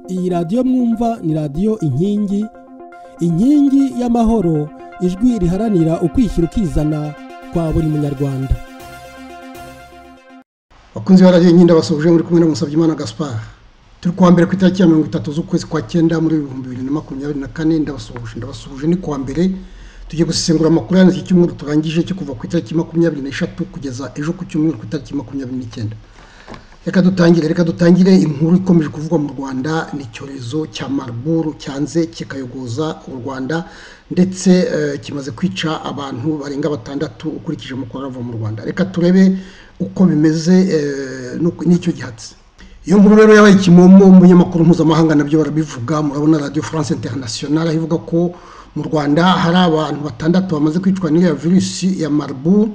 iyi radiyo mwumva ni radiyo inkingi inkingi y'amahoro ijwi riharanira ukwishyira ukizana kwa buri munyarwanda bakunzi ba radiyo nk'inda basoje muri kumwe na Musabyimana gaspar turi kuwa mbere ku itariki ya mirongo itatu z'ukwezi kwa cyenda muri ibihumbi bibiri na makumyabiri na kane ndabasuhuje ndabasuhuje ni kuwa mbere tugiye gusesengura amakuru y'iki cyumweru turangije cyo kuva ku itariki makumyabiri n'eshatu kugeza ejo ku cyumweru ku itariki makumyabiri n'icyenda reka dutangire reka dutangire inkuru ikomeje kuvugwa mu rwanda ni icyorezo cya mariburu cyanze kikayogoza u rwanda ndetse kimaze kwica abantu barenga batandatu ukurikije amakuru arava mu rwanda reka turebe uko bimeze n'icyo gihatse iyo nkuru rero yabaye ikimomo umunyamakuru mpuzamahanga nabyo barabivuga murabona radiyo france international ivuga ko mu rwanda hari abantu batandatu bamaze kwicwa n'iyo virusi ya mariburu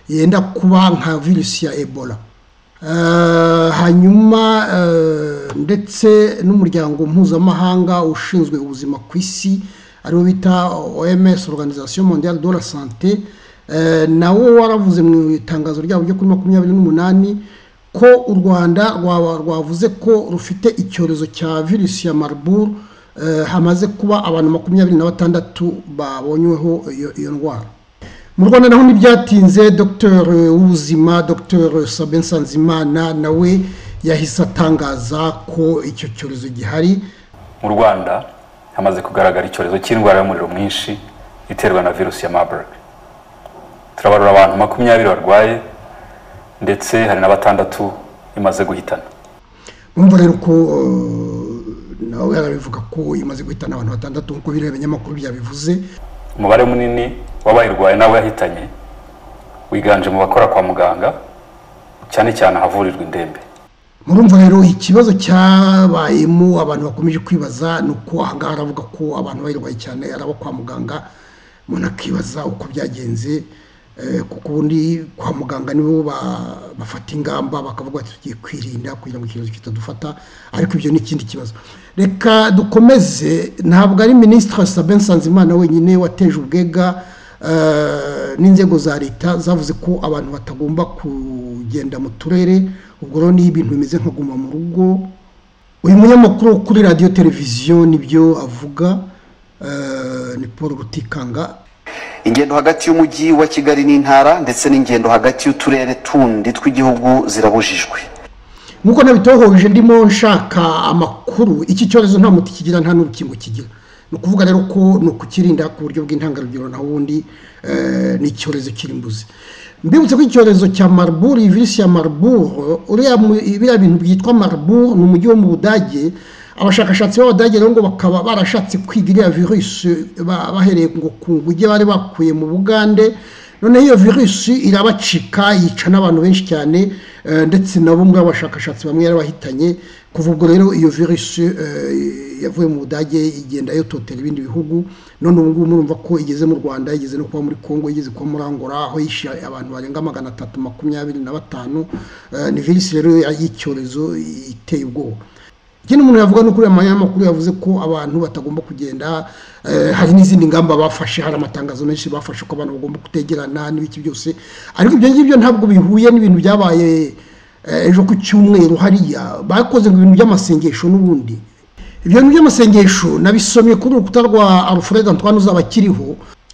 yenda kuba nka virusi ya ebola hanyuma ndetse n'umuryango mpuzamahanga ushinzwe ubuzima ku isi ariwo bita oms organization mondiale de la sante nawo waravuze mu itangazo ryabo ryo kuri makumyabiri n'umunani ko u rwanda rwavuze ko rufite icyorezo cya virusi ya mariburu hamaze kuba abantu makumyabiri na batandatu babonyweho iyo ndwara mu rwanda naho ntibyatinze dr w'ubuzima dr sabe nsanzimana nawe yahise atangaza ko icyo cyorezo gihari mu rwanda hamaze kugaragara icyorezo cy'indwara y'umuriro mwinshi iterwa na virusi ya marburg turabarura abantu makumyabiri barwaye ndetse hari na batandatu imaze guhitana mwumva rero ko nawe arabivuga ko imaze guhitana abantu batandatu nk'uko bireba ibinyamakuru byabivuze umubare munini w'abayirwaye n'abo yahitanye wiganje mu bakora kwa muganga cyane cyane ahavurirwa indembe murumva rero ikibazo cyabayemo abantu bakomeje kwibaza ni uko ahangaha aravuga ko abantu bayirwaye cyane ari abo kwa muganga umuntu akibaza uko byagenze kuko ubundi kwa muganga nibo bafata ingamba bakavuga ati tugiye kwirinda kugira ngo ikibazo kitadufata ariko ibyo ni ikindi kibazo reka dukomeze ntabwo ari minisitiri sabe nsanzimana wenyine wateje ubwega n'inzego za leta zavuze ko abantu batagomba kugenda mu turere ubwo rero ni ibintu bimeze nka guma mu rugo uyu munyamakuru kuri radiyo televiziyo nibyo avuga ni paul rutikanga ingendo hagati y'umujyi wa kigali n'intara ndetse n'ingendo hagati y'uturere tundi tw'igihugu zirabujijwe nk'uko nabitohoje ndimo nshaka amakuru iki cyorezo nta muti kigira nta n'urukingo kigira ni ukuvuga rero ko ni ukukirinda ku buryo bw'intangarugero naho ubundi ni icyorezo kirimbuzi mbibutse ko icyorezo cya mariburu iyi virusi ya mariburu biriya bintu byitwa mariburu ni umujyi wo mu budage abashakashatsi b'abadage rero ngo bakaba barashatse kwiga iriya virusi bahereye ngo ku nguge bari bakuye mu bugande noneho iyo virusi irabacika yica n'abantu benshi cyane ndetse nabo muri abashakashatsi bamwe yarabahitanye kuva ubwo rero iyo virusi yavuye mu budage igenda yototera ibindi bihugu none ubu ngubu murumva ko igeze mu rwanda igeze no kuba muri congo igeze kuba muri angola aho yishe abantu barenga magana atatu makumyabiri na batanu ni virusi rero y'icyorezo iteye ubwoba ikindi umuntu yavuga ni ukuri amanyamakuru yavuze ko abantu batagomba kugenda hari n'izindi ngamba bafashe hari amatangazo menshi bafashe ko abantu bagomba kutegerana n'ibiki byose ariko ibyo ngibyo ntabwo bihuye n'ibintu byabaye ejo ku cyumweru hariya bakoze ngo ibintu by'amasengesho n'ubundi ibyo bintu by'amasengesho nabisomye kuri urukuta rwa alfred antoine uzaba akiriho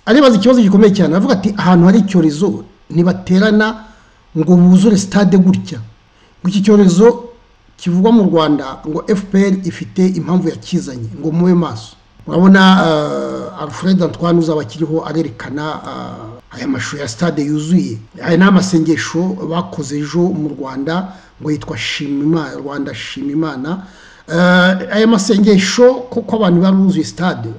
aribaza ikibazo gikomeye cyane aravuga ati ahantu hari icyorezo ntibaterana ngo buzure sitade gutya ngo iki cyorezo kivugwa mu rwanda ngo fpr ifite impamvu yakizanye ngo mube maso urabona alfred antoine uzaba akiriho arerekana aya mashusho ya stade yuzuye aya ni amasengesho bakoze ejo mu rwanda ngo yitwa shimimana rwanda shimimana aya masengesho kuko abantu baruzuye stade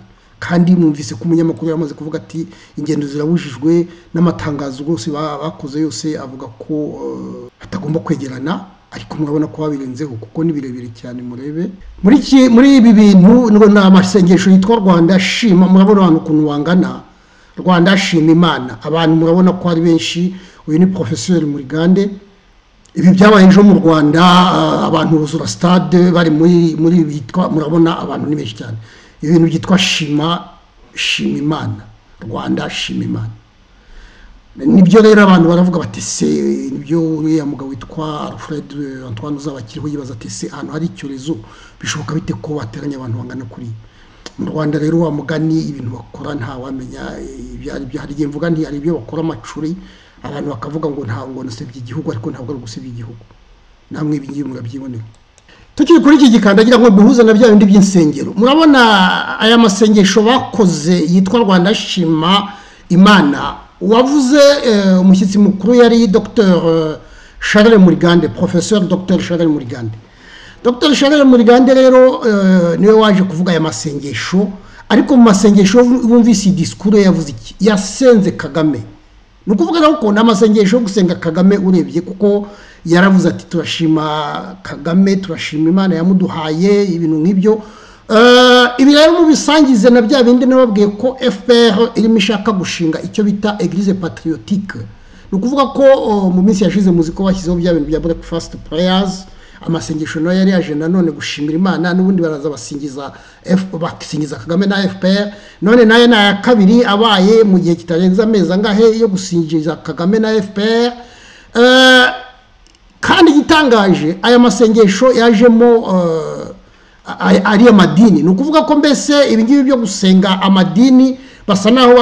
kandi mwumvise ko umunyamakuru yamaze kuvuga ati ingendo zirabujijwe n'amatangazo rwose bakoze yose avuga ko batagomba kwegerana ariko murabona ko babirenzeho kuko ni birebire cyane murebe muri ibi bintu ni amasengesho yitwa rwanda shima murabona abantu ukuntu bangana rwanda shima imana abantu murabona ko ari benshi uyu ni porofesori murigande ibi byabaye ejo mu rwanda abantu buzura sitade bari muri bitwa murabona abantu ni benshi cyane ibintu byitwa shima shima imana rwanda shima imana nibyo rero abantu baravuga bati se nibyo uriya mugabo witwa alfred antoine uzaba akiriho yibaza ati se ahantu hari icyorezo bishoboka bite ko bateranya abantu bangana kuri mu rwanda rero wa mugani ibintu bakora ntawamenya ibyo ari byo hari igihe mvuga nti hari ibyo bakora amacuri abantu bakavuga ngo ntabwo nasebye igihugu ariko ntabwo ari ugusebya igihugu namwe ibi ngibi murabyibonera tukiri kuri iki gikandagira ngo duhuze na bya bindi by'insengero murabona aya masengesho bakoze yitwa rwanda shima imana wavuze umushyitsi mukuru yari dr charles murigande professeur dr charles murigande dr charles murigande rero niwe waje kuvuga aya masengesho ariko mu masengesho bumvise iyi disikuru yavuze iki yasenze kagame ni ukuvuga rero ko ni amasengesho yo gusenga kagame urebye kuko yaravuze ati turashima kagame turashima imana yamuduhaye ibintu nk'ibyo ibi rero mubisangize na bya bindi nababwiye ko fpr irimo ishaka gushinga icyo bita eglise patriotique ni ukuvuga ko mu minsi yashize muzi ko bashyizeho bya bintu bya breakfast prayers amasengesho nayo yari yaje nanone gushimira imana n'ubundi baraza basingiza basingiza kagame na fpr none nayo ni aya kabiri abaye mu gihe kitarenze amezi angahe yo gusingiza kagame na fpr kandi igitangaje aya masengesho yajemo ari amadini ni ukuvuga ko mbese ibingibi byo gusenga amadini basa naho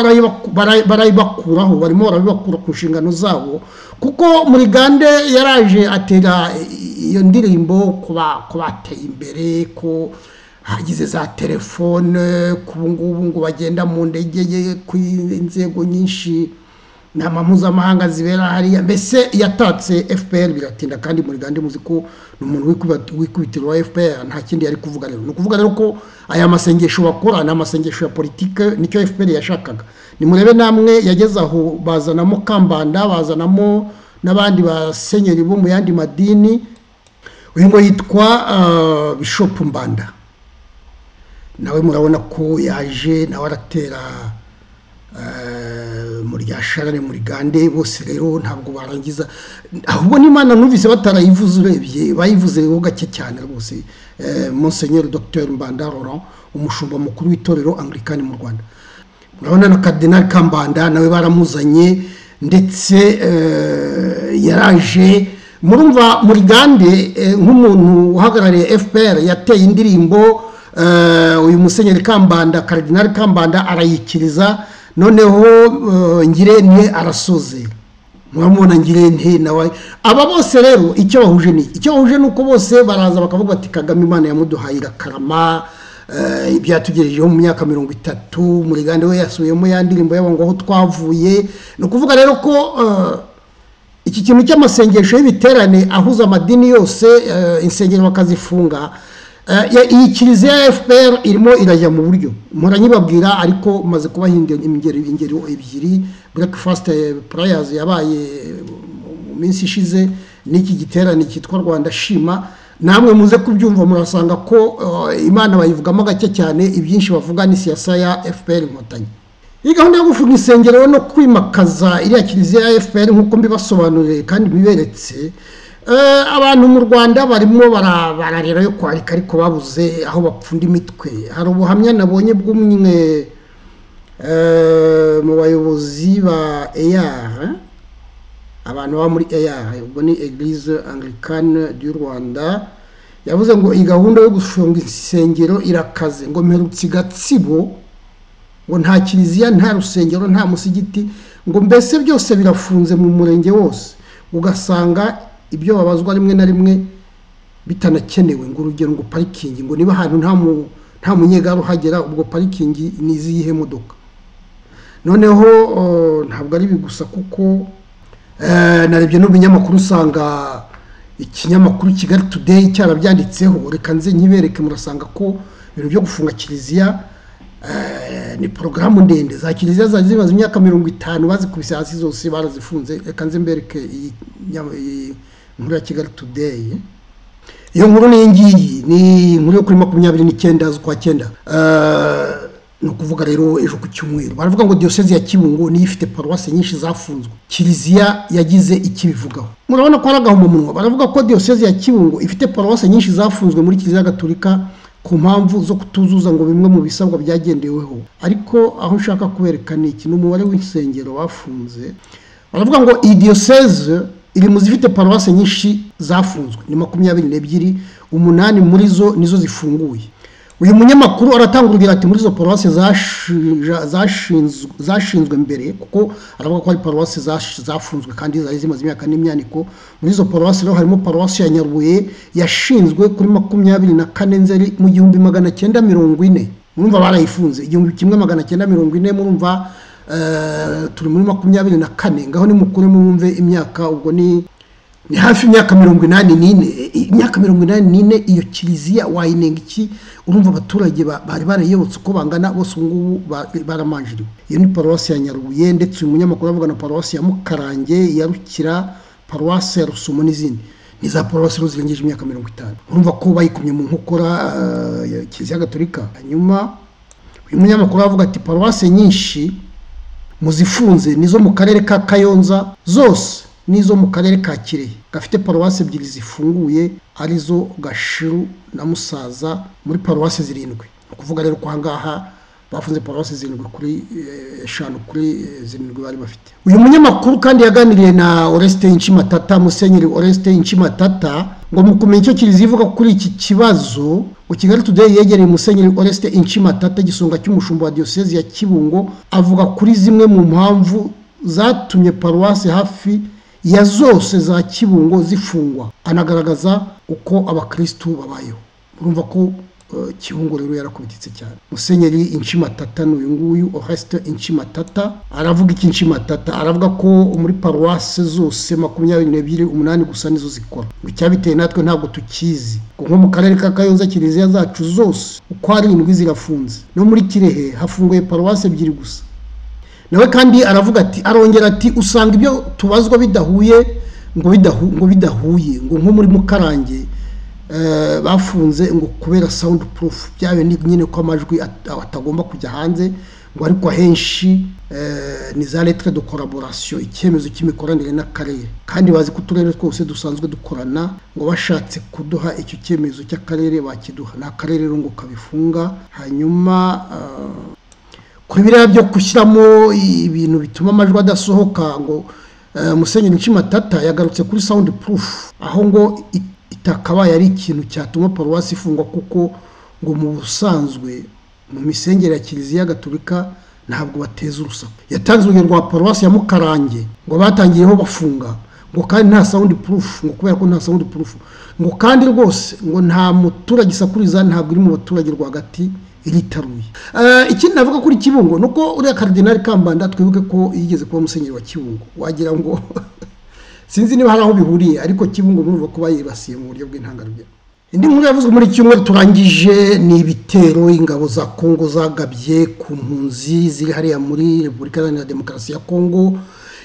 barabibakuraho barimo barabibakura ku nshingano zabo kuko muri gande yaraje atera iyo ndirimbo ku bateye imbere ko hagize za telefone ku ngubu ngo bagenda mu ndege ku inzego nyinshi inama mpuzamahanga zibera hariya mbese yatatse fpr biratinda kandi muri gande muzi ko ni umuntu wikubitiro wa fpr nta kindi yari kuvuga rero ni ukuvuga rero ko aya masengesho bakora ni amasengesho ya politike nicyo fpr yashakaga nimurebe namwe yageze aho bazanamo kambanda bazanamo n'abandi basenyeri bo mu yandi madini uyu ngo yitwa bishopu mbanda nawe murabona ko yaje nawe aratera muri gasharane muri gande bose rero ntabwo barangiza ahubwo n'imana numvise batarayivuze urebye bayivuzeho gake cyane rwose monsenyeri dr mbanda laurent umushumba mukuru w'itorero anglikani mu rwanda murabona na karidinali kambanda nawe baramuzanye ndetse yaraje murumva muri gande nk'umuntu uhagarariye fpr yateye indirimbo uyu musenyeri kambanda karidinali kambanda arayikiriza noneho ngirente arasoze muramubona ngirente nawe aba bose rero icyo bahuje ni icyo bahuje ni uko bose baraza bakavuga bati kagame imana yamuduhaye irakarama ibyatugejejeho mu myaka mirongo itatu muri gande we yasubiyemo ya ndirimbo yabo ngo aho twavuye ni ukuvuga rero ko iki kintu cy'amasengesho y'ibiterane ahuza amadini yose insengero bakazifunga iyi kiliziya ya fpr irimo irajya mu buryo muranyibabwira ariko maze kubaha ingeri ebyiri breakfast prayers yabaye mu minsi ishize n'iki giterane cyitwa rwanda shima namwe muze kubyumva murasanga ko imana bayivugamo gake cyane ibyinshi bavuga ni siyasa ya fpr inkotanyi iyi gahunda yo gufunga insengero no kwimakaza iriya kiliziya ya fpr nk'uko mbibasobanuriye kandi mbiberetse abantu mu rwanda barimo bararira yo kwarika ariko babuze aho bapfunda imitwe hari ubuhamya nabonye bw'umwe mu bayobozi ba eyara abantu baba muri eyara ubwo ni eglise anglicane du rwanda yavuze ngo iyi gahunda yo gufunga insengero irakaze ngo mperutse igatsibo ngo nta kiliziya nta rusengero nta musigiti ngo mbese byose birafunze mu murenge wose ugasanga ibyo babazwa rimwe na rimwe bitanakenewe ngo urugero ngo parikingi ngo niba ahantu nta munyegare uhagera ubwo parikingi ni iziyihe modoka noneho ntabwo ari ibi gusa kuko narebye n'ubunyamakuru usanga ikinyamakuru kigali tudeyi cyarabyanditseho reka nze nkibereke murasanga ko ibintu byo gufunga kiliziya ni porogaramu ndende za kiliziya zari zimaze imyaka mirongo itanu bazikubise hasi zose barazifunze reka nze mbereke iyi nkuru ya kigali tudeyi iyo nkuru ni iyi ngiyi ni inkuru yo kuri makumyabiri n'icyenda z'ukwa cyenda ni ukuvuga rero ejo ku cyumweru baravuga ngo diyoseze ya kibungo niyo ifite paruwasi nyinshi zafunzwe kiliziya yagize ikibivugaho murabona ko ari agahomamunwa baravuga ko diyoseze ya kibungo ifite paruwasi nyinshi zafunzwe muri kiliziya gaturika ku mpamvu zo kutuzuza ngo bimwe mu bisabwa byagendeweho ariko aho nshaka kubereka ni iki ni umubare w'insengero bafunze baravuga ngo iyi diyoseze iri mu zifite paruwasi nyinshi zafunzwe ni makumyabiri n'ebyiri umunani muri zo nizo zifunguye uyu munyamakuru aratanga urugero ati muri izo paruwasi zashinzwe mbere kuko aravuga ko ari paruwasi zafunzwe kandi zari zimaze imyaka n'imyaniko muri izo paruwasi rero harimo paruwasi ya nyarubuye yashinzwe kuri makumyabiri na kane nzeri mu gihumbi magana cyenda mirongo ine murumva barayifunze igihumbi kimwe magana cyenda mirongo ine murumva turi muri makumyabiri na kane ngaho ni mukuru mwumve imyaka ubwo ni ni hafi imyaka mirongo inani n'ine imyaka mirongo inani n'ine iyo kiliziya wayinenga iki urumva abaturage bari barayobotse uko bangana bose ubu ngubu baramanjiriwe iyo ni paruwasi ya nyarubuye ndetse uyu munyamakuru avuga na paruwasi ya mukarange ya rukira paruwasi ya rusumo n'izindi ni za paruwasi rero zirengeje imyaka mirongo itanu urumva ko bayikumye mu nkokora kiliziya gatolika hanyuma uyu munyamakuru avuga ati paruwasi nyinshi muzifunze nizo mu karere ka kayonza zose n'izo mu karere ka kirehe gafite paruwasi ebyiri zifunguye arizo gashiru na musaza muri paruwasi zirindwi ni ukuvuga rero ko aha ngaha bafunze paruwasi zirindwi kuri eshanu kuri zirindwi bari bafite uyu munyamakuru kandi yaganiriye na oresite inshimatata musenyeri oresite inshimatata ngo mu kumenya icyo kiliziya ivuga kuri iki kibazo ngo kigali today yegereye musenyeri oresite inshimatata igisonga cy'umushumba wa diyoseze ya kibungo avuga kuri zimwe mu mpamvu zatumye paruwasi hafi ya zose za kibungo zifungwa anagaragaza uko abakirisitu babayeho urumva ko kibungo rero yarakubititse cyane musenyeri inshimatata ni uyu nguyu oresite inshimatata aravuga iki inshimatata aravuga ko muri paruwase zose makumyabiri n'ebyiri umunani gusa nizo zikora ngo icyabiteye natwe ntabwo tukizi nko mu karere ka kayonza kiliziya zacu zose uko ari indwi zirafunze no muri kirehe hafunguye paruwase ebyiri gusa nawe kandi aravuga ati arongera ati usanga ibyo tubazwa bidahuye ngo ngo bidahuye ngo nko muri mukarange bafunze ngo kubera sawundi purufu byawe ni nyine ko amajwi atagomba kujya hanze ngo ariko ahenshi ni za letire de koraborasiyo icyemezo cy'imikoranire n'akarere kandi bazi ko uturere twose dusanzwe dukorana ngo bashatse kuduha icyo cyemezo cy'akarere bakiduha ni akarere rero ngo kabifunga hanyuma kuri biriya byo gushyiramo ibintu bituma amajwi adasohoka ngo musenyeri nshimatata yagarutse kuri sawundi purufu aho ngo itakabaye ari ikintu cyatuma paruwasi ifungwa kuko ngo mu busanzwe mu misengere ya kiliziya gatolika ntabwo bateza urusaku yatanze urugero rwa paruwasi ya mukarange ngo batangiyeho bafunga ngo kandi nta sawundi purufu ngo kubera ko nta sawundi purufu ngo kandi rwose ngo nta muturage isakuriza ntabwo iri mu baturage rwagati iritaruye ikindi navuga kuri kibungo ni uko uriya karidinari kambanda twibuke ko yigeze kuba musenyeri wa kibungo wagira ngo sinzi niba hari aho bihuriye ariko kibungo murumva ko bayibasiye mu buryo bw'intangarugero indi nkuru yavuzwe muri cyumweru turangije ni ibitero ingabo za kongo zagabye ku mpunzi ziri hariya muri repubulika iharanira demokarasi ya kongo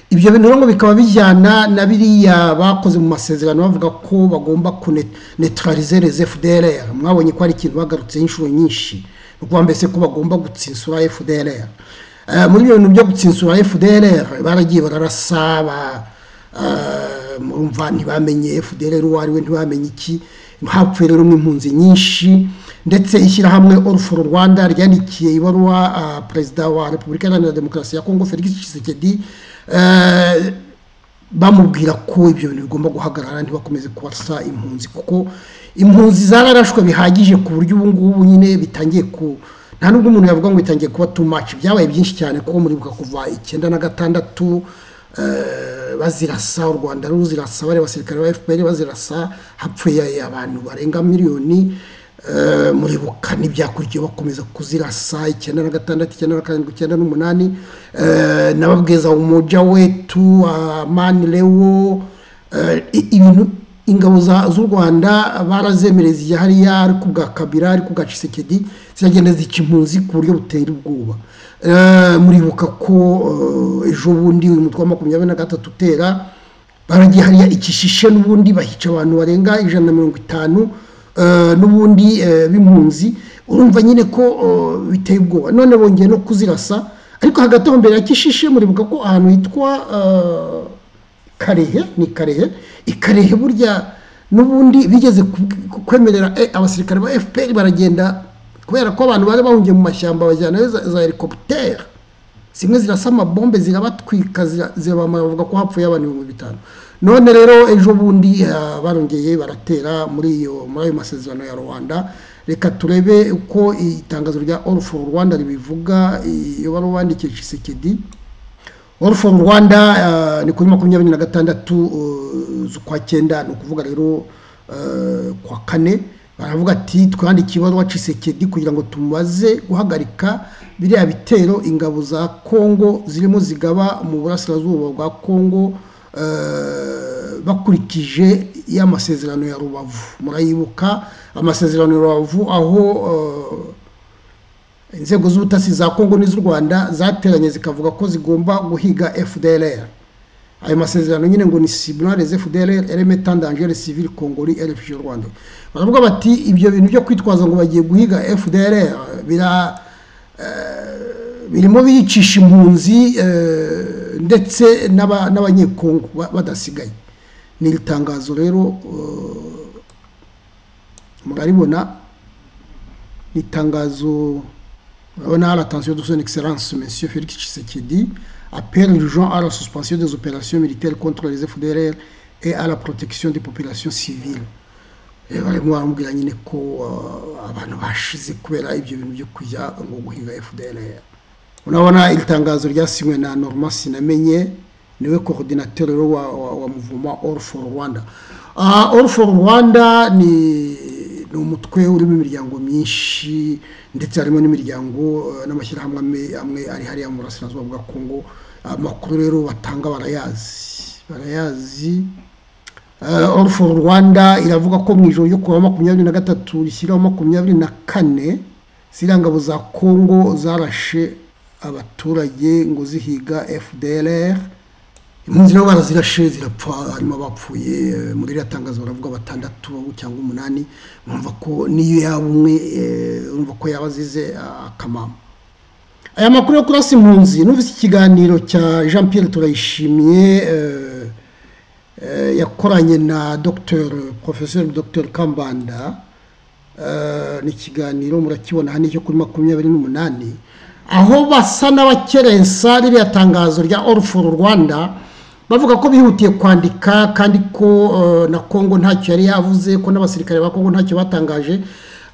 ibyo bintu rero bikaba bijyana na biriya bakoze mu masezerano bavuga ko bagomba kunetralize les fdr mwabonye ko ari ikintu bagarutseho inshuro nyinshi ukuvuga mbese ko bagomba gutsinsura fdr muri ibyo bintu byo gutsinsura fdr baragiye bararasa murumva ntibamenye fdr uwo ari we ntibamenye iki hapfuye rero n'impunzi nyinshi ndetse ishyirahamwe oruforo rwanda ryandikiye ibaruwa perezida wa repubulika iharanira demokarasi ya kongo felix tshisekedi bamubwira ko ibyo bintu bigomba guhagarara ntibakomeze kubasa impunzi kuko impunzi zararashwe bihagije ku buryo ubu ngubu nyine bitangiye ku nta nubwo umuntu yavuga ngo bitangiye kuba tu maci byabaye byinshi cyane kuko muribuka kuva icyenda na gatandatu bazirasa u rwanda ruzirasa bari abasirikare ba fpr bazirasa hapfuye abantu barenga miliyoni muribuka n'ibyakurikiyeho bakomeza kuzirasa icyenda na gatandatu icyenda na karindwi icyenda n'umunani n'ababweza umuja wetu amani rewo ibintu ingabo z'u rwanda barazemereza igihe hariya ariko bwa kabira ariko bwa cisekedi ziragenda zica impunzi ku buryo butera ubwoba muribuka ko ejo bundi uyu mutwe wa makumyabiri na gatatu utera baragiye hariya ikishishe n'ubundi bahica abantu barenga ijana na mirongo itanu n'ubundi b'impunzi urumva nyine ko biteye ubwoba none bongeye no kuzirasa ariko hagati aho mbere ya kishishe muribuka ko ahantu hitwa karehe ni karehe ikarehe burya n'ubundi bigeze kwemerera abasirikare ba fpr baragenda kubera ko abantu bari bahungiye mu mashyamba bajyanayo za helikopiteri zimwe zirasa amabombe zirabatwika bavuga ko hapfuye abantu ibihumbi bitanu none rero ejo bundi ah, barongeye baratera muri iyo muri ayo masezerano ya rwanda reka turebe uko itangazo rya all for rwanda ribivuga iyo wari wandikisha isekedi all for rwanda ah, ni kuri makumyabiri na gatandatu uh, z'ukwa cyenda ni ukuvuga rero eh, kwa kane baravuga ati twandikiye ibaruwa cisekedi kugira ngo tumaze guhagarika biriya bitero ingabo za kongo zirimo zigaba mu burasirazuba bwa kongo eh, bakurikije y'amasezerano ya rubavu murayibuka amasezerano ya rubavu aho eh, inzego z'ubutasi za kongo n'iz'u rwanda zateranye zikavuga ko zigomba guhiga fdlr ayo masezerano nyine ngo ni sibunare fdr eleme tandangere civil congoli rfg rwanda baravuga bati ibyo bintu byo kwitwaza ngo bagiye guhiga fdr bira birimo biricisha impunzi eh, ndetse n'aba- n'abanyekongo ba- badasigaye ni iri tangazo rero eh, muraribona ni itangazo urabona hari attention de son excellence monsieur Félix Tshisekedi appelle urgent à la suspension des opérations militaires contre les FDLR et à la protection des populations civiles Eh, barimo baramubwira nyine ko uh, abantu bashize kubera ibyo bintu byo kujya ngo guhinga FDLR unabona iri tangazo ryasinywe na norma sinamenye niwe coordinateur rero wa, wa, wa muvuma all for rwanda uh, all for rwanda ni ni umutwe urimo imiryango myinshi ndetse harimo n'imiryango eh, n'amashyirahamwe amwe- amwe ari hariya mu burasirazuba bwa kongo amakuru rero batanga barayazi barayazi uh, all for rwanda iravuga ko mu ijoro ryo kuwa makumyabiri na gatatu rishyiraho makumyabiri na kane ziriya ngabo za kongo zarashe abaturage ngo zihiga fdlr impunzi nabo barazirashe zirapfa harimo abapfuye eh, muri iriya tangazo baravuga batandatu cyangwa umunani urumva ko n'iyo yaba umwe eh, urumva ko yaba azize ah, akamama aya makuru yo kurasa impunzi numvise ikiganiro cya jean pierre turayishimiye eh, eh, yakoranye na dr professeur dr kambanda eh, ni ikiganiro murakibona hano cyo kuri makumyabiri n'umunani aho basa n'abakerensa ririya tangazo rya all for rwanda bavuga ko bihutiye kwandika kandi ko eh, na kongo ntacyo yari yavuze ko n'abasirikare ba kongo ntacyo batangaje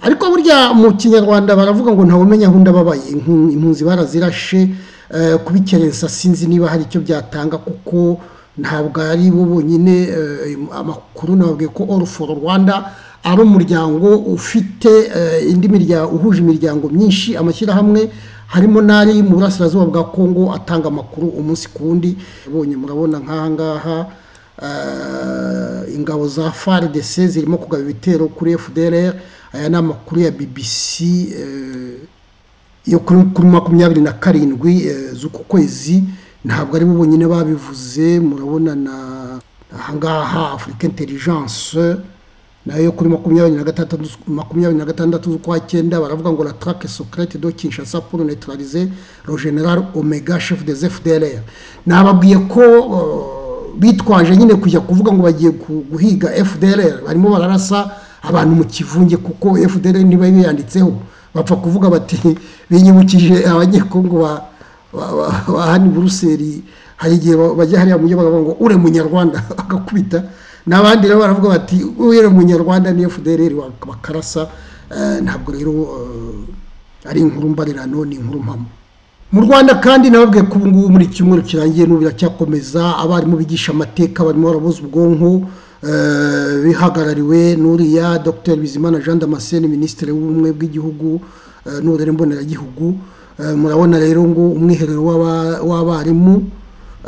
ariko burya mu kinyarwanda baravuga ngo ntawumenya aho ndababaye Impu- impunzi barazirashe eh, kubikerensa sinzi niba hari icyo byatanga kuko ntabwo ari bo bonyine eh, amakuru nababwiye ko all for rwanda ari umuryango ufite eh, indi miryango uhuje imiryango myinshi amashyirahamwe harimo n'ari mu burasirazuba bwa kongo atanga amakuru umunsi ku wundi bonye murabona nk'aha ngaha eh, ingabo za fardc zirimo kugaba ibitero kuri fdr aya ni amakuru ya bbc eh, yo kuri kuri makumyabiri na karindwi eh, z'uku kwezi ntabwo ari bo bonyine babivuze murabona na ahangaha afurika intelligence nayo yo kuri makumyabiri na gatandatu makumyabiri na gatandatu z'ukwa cyenda baravuga ngo la traque secrète de Kinshasa pour neutraliser le général Omega chef des FDLR nababwiye ko eh, bitwaje nyine kujya kuvuga ngo bagiye gu- guhiga FDLR barimo bararasa abantu mu kivunge kuko FDLR niba yanditseho bapfa kuvuga bati binyibukije abanyekongo ba ba- ba- ba hano i buruseli hari igihe ba- bajya hariya mu gihugu bakavuga ngo ure munyarwanda bagakubita n'abandi rero baravuga bati ure munyarwanda niyo FDLR bak- bakarasa Eh, ntabwo rero eh, ari inkuru mbarirano ni inkuru mpamo mu rwanda kandi nababwiye ko ubungubu muri iki cyumweru kirangiye n'ubu biracyakomeza abarimu bigisha amateka barimo barabuza ubwonko eh, bihagarariwe n'uriya dr bizimana jean damascene minisitiri w'ubumwe bw'igihugu eh, n'uburere mboneragihugu Eh, murabona rero ngo umwiherero w'aba- w'abarimu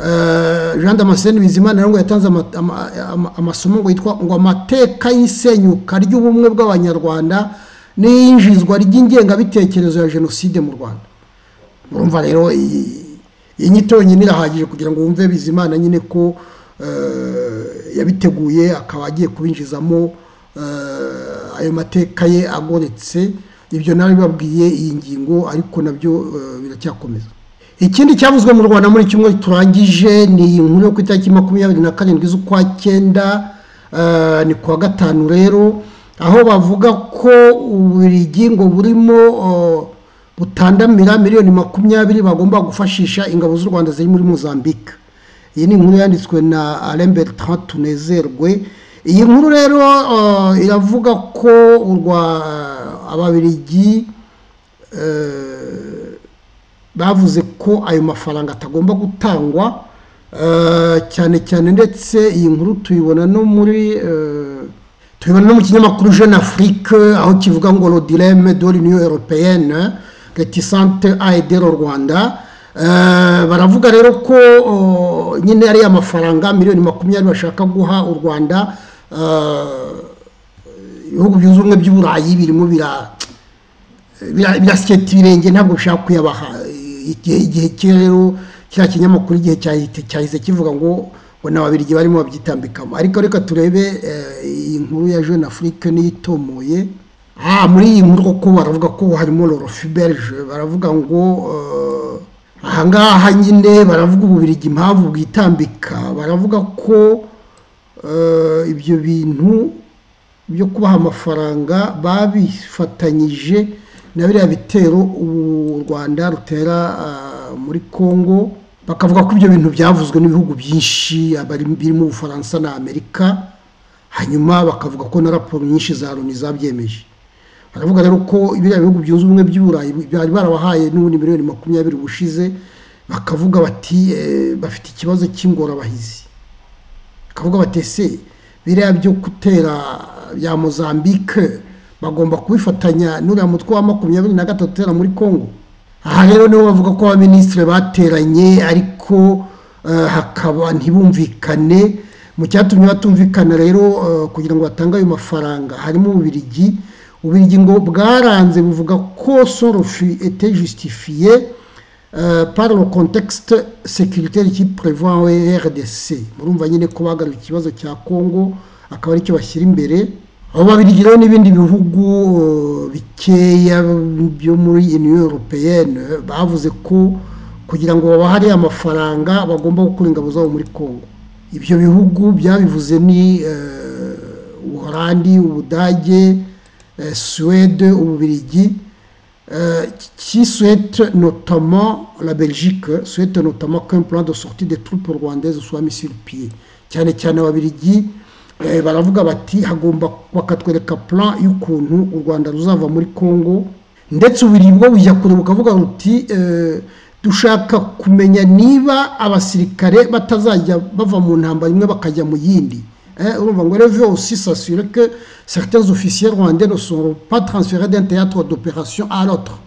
Eh, jean damascene bizimana rero ngo yatanze ama- ama- ama- amasomo ngo yitwa ngo amateka y'isenyuka ry'ubumwe bw'abanyarwanda n'iyinjizwa ry'ingengabitekerezo ya jenoside mu rwanda urumva rero iyi iyi nyito yonyine irahagije kugira ngo wumve bizimana nyine ko eh, yabiteguye akaba agiye kubinjizamo eh, ayo mateka ye agoretse ibyo nawe babwiye iyi ngingo ariko nabyo eh, biracyakomeza ikindi cyavuzwe mu rwanda muri kimwe turangije ni inkuru yo ku itariki makumyabiri na karindwi z'ukwa cyenda eh, ni kuwa gatanu rero aho bavuga ko uburigi ngo burimo eh, butandamira miliyoni makumyabiri bagomba gufashisha ingabo z'u rwanda ziri muri mozambique iyi ni inkuru yanditswe na alain bertrand tunezerwe iyi nkuru rero uh, iravuga ko urwa ababirigi eh, bavuze ko ayo mafaranga atagomba gutangwa eh, cyane cyane ndetse iyi nkuru tuyibona no muri eh, tuyibona no mu kinyamakuru jeune afrique aho kivuga ngo le dilemme de l'union européenne réticente à aider le rwanda Eh, baravuga rero ko oh, nyine ariya mafaranga miliyoni makumyabiri bashaka guha u rwanda eh, ibihugu byunze ubumwe by'uburayi birimo bira bira- birasiketa ibirenge ntabwo bishaka kuyabaha igihe igihe kiri rero kiriya kinyamakuru igihe cyahite- cyahise kivuga ngo ngo ni ababirigi barimo babyitambikamo ariko reka turebe eh, iyi nkuru ya jeune afrique n'iyitomoye aha muri iyi nkuru koko baravuga ko harimo lorofi belge baravuga ngo eh, ahangaha nyine baravuga ububirigi impamvu bwitambika baravuga ko eh, ibyo bintu byo kubaha amafaranga babifatanyije na biriya bitero u rwanda rutera ah, muri congo bakavuga ko ibyo bintu byavuzwe n'ibihugu byinshi abari birimo ubufaransa na amerika hanyuma bakavuga ko na raporo nyinshi za loni zabyemeje baravuga rero ko biriya bihugu byunze ubumwe by'uburayi bari barabahaye n'ubundi miliyoni makumyabiri ubushize bakavuga bati eh, bafite ikibazo cy'ingorabahizi bakavuga bati ese biriya byo gutera bya mozambique bagomba kubifatanya n'uriya mutwe wa makumyabiri na gatatu utera muri congo aha rero nibo bavuga ko abaminisitiri bateranye ariko eh, hakaba ntibumvikane mu cyatumye batumvikana rero eh, kugira ngo batange ayo mafaranga harimo ububirigi ububirigi ngo bwaranze buvuga ko sorofi ete justifiye Euh, par le contexte sécuritaire qui prévoit au RDC murumva nyine ko bagaruye ikibazo cya Congo akaba aricyo bashyira imbere abo babirigi rero n'ibindi bihugu euh, bikeya byo muri Union Européenne bavuze ko kugira ngo babahare amafaranga bagomba gukura ingabo zabo muri Congo ibyo bihugu byabivuze ni euh, Uholandi Ubudage euh, Suède Ububirigi euh, qui souhaite notamment la Belgique souhaite notamment qu'un plan de sortie des troupes rwandaises soit mis sur pied cyane cyane ababirigi eh, baravuga bati hagomba bakatwereka plan y'ukuntu u rwanda ruzava muri congo ndetse ububiri bwo bujya kure bukavuga buti eh, dushaka kumenya niba abasirikare batazajya bava mu ntambara imwe bakajya mu yindi Hein, on va veut aussi s'assurer que certains officiers rwandais ne seront pas transférés d'un théâtre d'opération à l'autre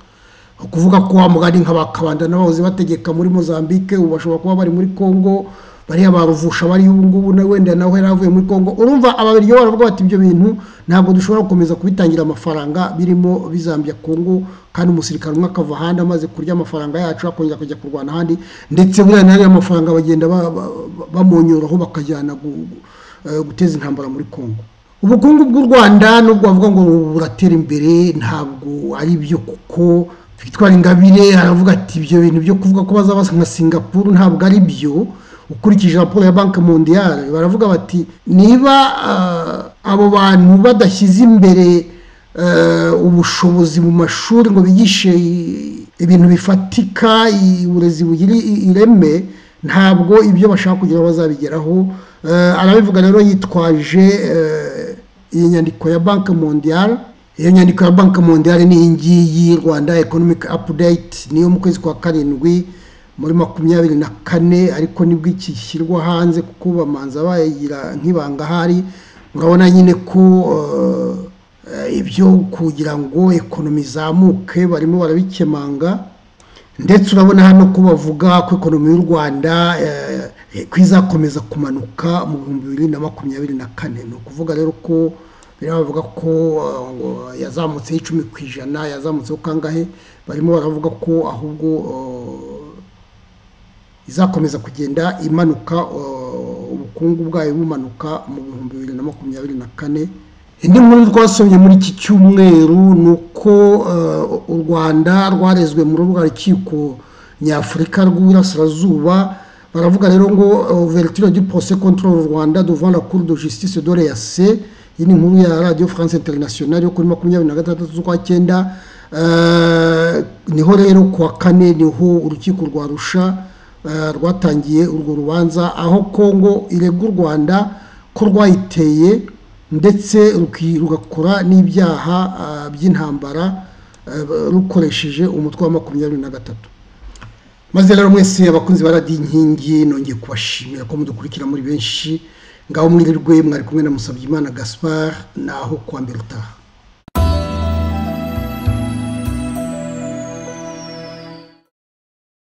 Ni ukuvuga ko wa mugani nk'abakabanda n'abahoze bategeka muri mozambique ubu bashobora kuba bari muri congo bariya baruvusha bari ubu ngubu na wenda nawe yari avuye muri congo urumva ababiri baravuga bati ibyo bintu ntabwo dushobora gukomeza kubitangira amafaranga birimo bizambya congo kandi umusirikare umwe akava ahandi amaze kurya amafaranga yacu akongera kujya kurwana ahandi ndetse buriya n'ariya mafaranga bagenda ba- ba- ba- bamonyuraho bakajyana gu- gu- eh, guteza intambara muri congo ubukungu bw'u rwanda nubwo bavuga ngo buratera imbere ntabwo ari byo kuko victoire ingabire aravuga ati ibyo bintu byo kuvuga ko baza basa nka singapuru ntabwo ari byo ukurikije raporo ya banki mondiale baravuga bati niba ah, abo bantu badashyize imbere eh, ubushobozi mu mashuri ngo bigishe i- ibintu bifatika i- uburezi bugira i- ireme ntabwo ibyo bashaka kugira bazabigeraho Eh, arabivuga rero yitwaje eh, iyi nyandiko ya banki mondiale iyo nyandiko ya banki mondiale ni iyi ngiyi rwanda economic update niyo mu kwezi kwa karindwi muri makumyabiri na kane ariko nibwo iki gishyirwa hanze kuko bamanza bayigira nk'ibanga ahari murabona nyine ko eh, eh, ibyo kugira ngo ekonomi izamuke barimo barabikemanga ndetse urabona hano ko bavuga ko ekonomi y'u rwanda eh, ko izakomeza kumanuka mu bihumbi bibiri na makumyabiri na kane ni ukuvuga rero ko biriya bavuga ko eh, ngo yazamutseho icumi ku ijana yazamutseho kangahe barimo baravuga ko ahubwo eh, izakomeza kugenda imanuka uh, ubukungu bwayo bumanuka mu bihumbi bibiri na makumyabiri na kane indi nkuru twasomye muri iki cyumweru ni uko uh, u rwanda rwarezwe muri rwa rukiko nyafurika rw'iburasirazuba baravuga rero ngo ouverture du procès contre le rwanda devant la cour de justice de l'eac iyi ni inkuru ya radio france international yo kuri makumyabiri na gatandatu z'ukwa cyenda Eh, niho rero ku wa kane niho urukiko rwa rusha eh, rwatangiye urwo rubanza aho kongo irega u rwanda ko rwayiteye ndetse ruki- rugakora n'ibyaha ah, by'intambara eh, rukoresheje umutwe wa makumyabiri na gatatu maze rero mwese abakunzi ba radiyo inkingi nongeye kubashimira ko mudukurikira muri benshi ngaho mwirirwe mwari kumwe na musabyimana gaspard naho kuwa mbere utaha